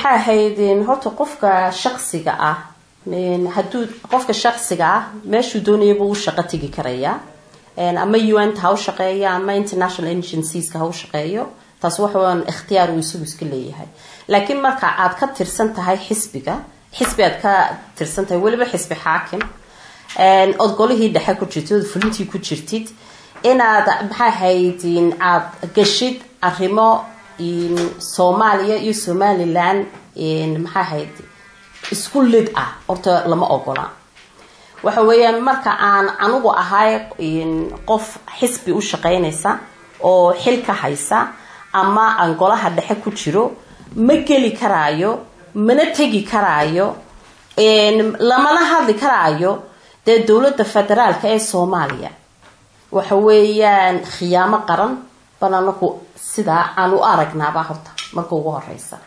maxay ahayd horta qofka shaqsiga ah hadduu qofka shaqsiga ah meeshuu doonayaba u shaqo tegi karayaa ama un ha u shaqeeyo ama international agencies-ka ha u shaqeeyo taas waxaan ikhtiyaar uu isagu iska leeyahay laakiin marka aad ka tirsan tahay xisbiga xisbi aad ka tirsan tahay weliba xisbi xaakim ood golihii dhexe ku jirtid ood fulintii ku jirtid inaad maxaa ahayd aad gashid arrimo soomaaliya iyo somalilan maxaa ahayd isku lid ah horta lama ogola waxa weeyaan marka aan anigu ahay qof xisbi u shaqeynaysa oo xil ka haysa ama aan golaha dhexe ku jiro ma geli karaayo mana tegi karaayo lamana hadli karaayo dee dowladda federaalka ee soomaaliya waxa weeyaan khiyaamo qaran bal anaku sidaa aan u aragnaaba horta marka ugu horeysa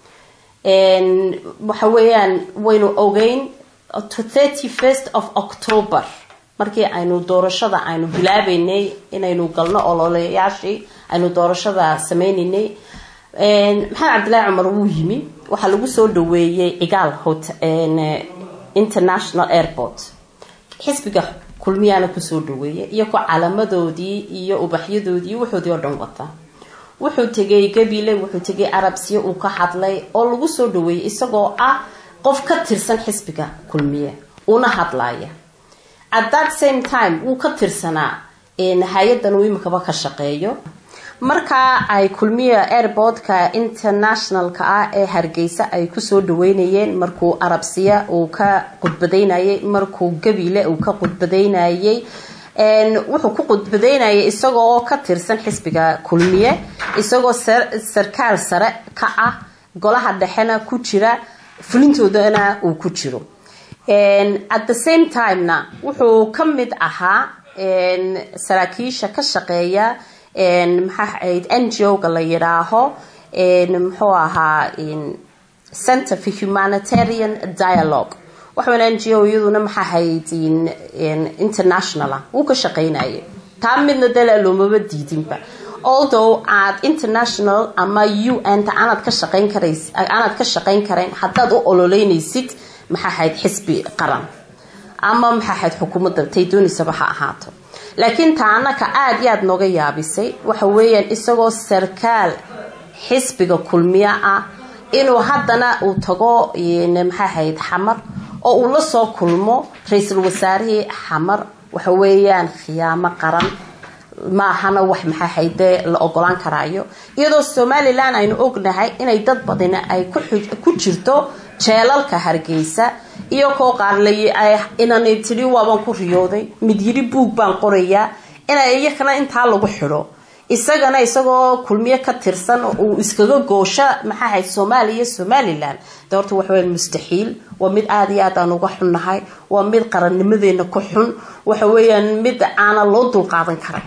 waxa weeyaan waynu ogeyn thirty first of october markii aynu doorashada aynu bilaabeynay inaynu galno ololeyaashii aynu doorashada sameyneynay maxamed cabdillaahi cumar wuu yimi waxaa lagu soo dhaweeyey cigaal hot international airport xisbiga kulmiyaana kusoo dhaweeyay iyagoo calaamadoodii iyo ubaxyadoodii waxoodii oo dhan wata wuxuu tegay gabile wuxuu tegay arabsiya uu ka hadlay oo lagu soo dhaweeyay isagoo ah qof ka tirsan xisbiga kulmiye una hadlaya at that same time wuu ka tirsanaa hay-adan uu imikaba ka shaqeeyo markaa ay kulmiya airportka internationalka ah ee hargeysa ay kusoo dhaweynayeen markuu arabsiya uu ka qudbadeynayay markuu gabile uu ka qudbadeynayay wuxuu ku qudbadeynayay isagoo ka tirsan xisbiga kulmiye isagoo sarkaal sare ka ah golaha dhexena ku jira fulintoodana uu ku jiro at the same timena wuxuu ka mid ahaa saraakiisha ka shaqeeya maxaa ahayd n g o-ga la yidhaaho muxuu ahaa center for humanitarian dialogue waxaana n g o iyaduna maxaa ahayd internationala wuu ka shaqeynayay taa midna dee loomaba diidinba although aad international ama u n ta aanaad ka shaqeyn karays aanaad ka shaqeyn karayn haddaad u ololeynaysid maxaa ahayd xisbi qaran ama maxaa ahayd xukuumadda tay doonaysaba ha ahaato laakiin taa anaka aada iyo aada nooga yaabisay waxa weeyaan isagoo sarkaal xisbiga kulmiye ah inuu haddana uu tago maxaa ahayd xamar oo uu la soo kulmo ra-iisul wasaarihii xamar waxa weeyaan khiyaamo qaran maahana wax maxaa ahayd la ogolaan karaayo iyadoo somalilan aynu ognahay inay dad badani ay ku jirto jeelalka hargeysa iyo koo qaarlay inanay tidhi waabaan ku riyooday mid yidhi buug baan qorayaa inay iyakana intaa lagu xidho isagana isagoo kulmiye ka tirsan uu iskaga goosho maxaa ahayd soomaaliya somalilan de horta waxaweya mustaxiil waa mid aada iyo aad aan uga xunnahay waa mid qarannimadeena ku xun waxa weeyaan mid aana loo dulqaadan karay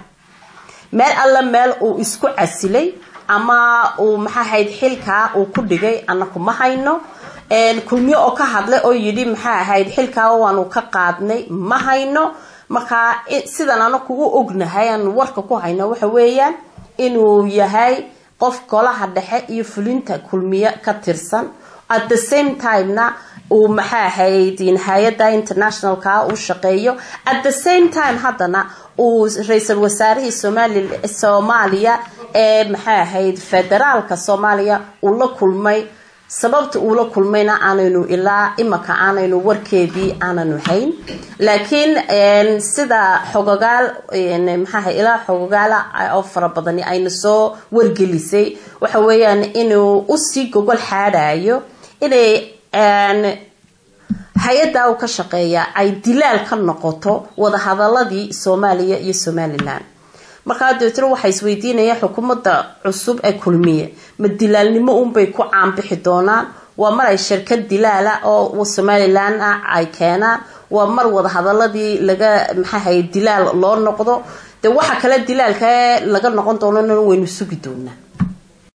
meel alla meel uu isku casilay ama uu maxaa ahayd xilkaa uu ku dhigay anaku ma hayno kulmiye oo ka hadlay oo yidhi maxaa ahayd xilkaa waanu ka qaadnay ma hayno markaa sidan anaku u ognahay aan warka ku hayno waxa weeyaan inuu yahay qof golaha dhexe iyo fulinta kulmiye ka tirsan at the same timena uu maxaa ahayd hay-ada internationalka u shaqeeyo at the same time haddana uu ra-iisul wasaarihii soomaaliya ee maxaa ahayd federaalka soomaaliya uu la kulmay sababta uu la kulmayna aanaynu ilaa imaka aanaynu warkeedii aananu hayn laakiin sida xogogaal maxaaha ilaa xogogaala oo fara badani ayna soo wargelisay waxa weeyaan inuu usii gogol xaadhayo inay hay-adda u ka shaqeeya ay dilaal ka noqoto wadahadaladii soomaaliya iyo somalilan markaa dabeetna waxaa isweydiinaya xukuumadda cusub ee kulmiye ma dilaalnimo unbay ku caanbixi doonaan waa mar ay shirkad dilaala oo somalilan ah ay keenaan waa mar wadahadaladii laga maxaahay dilaal loo noqdo de waxa kale dilaalka laga noqon doonana waynu sugi doonaa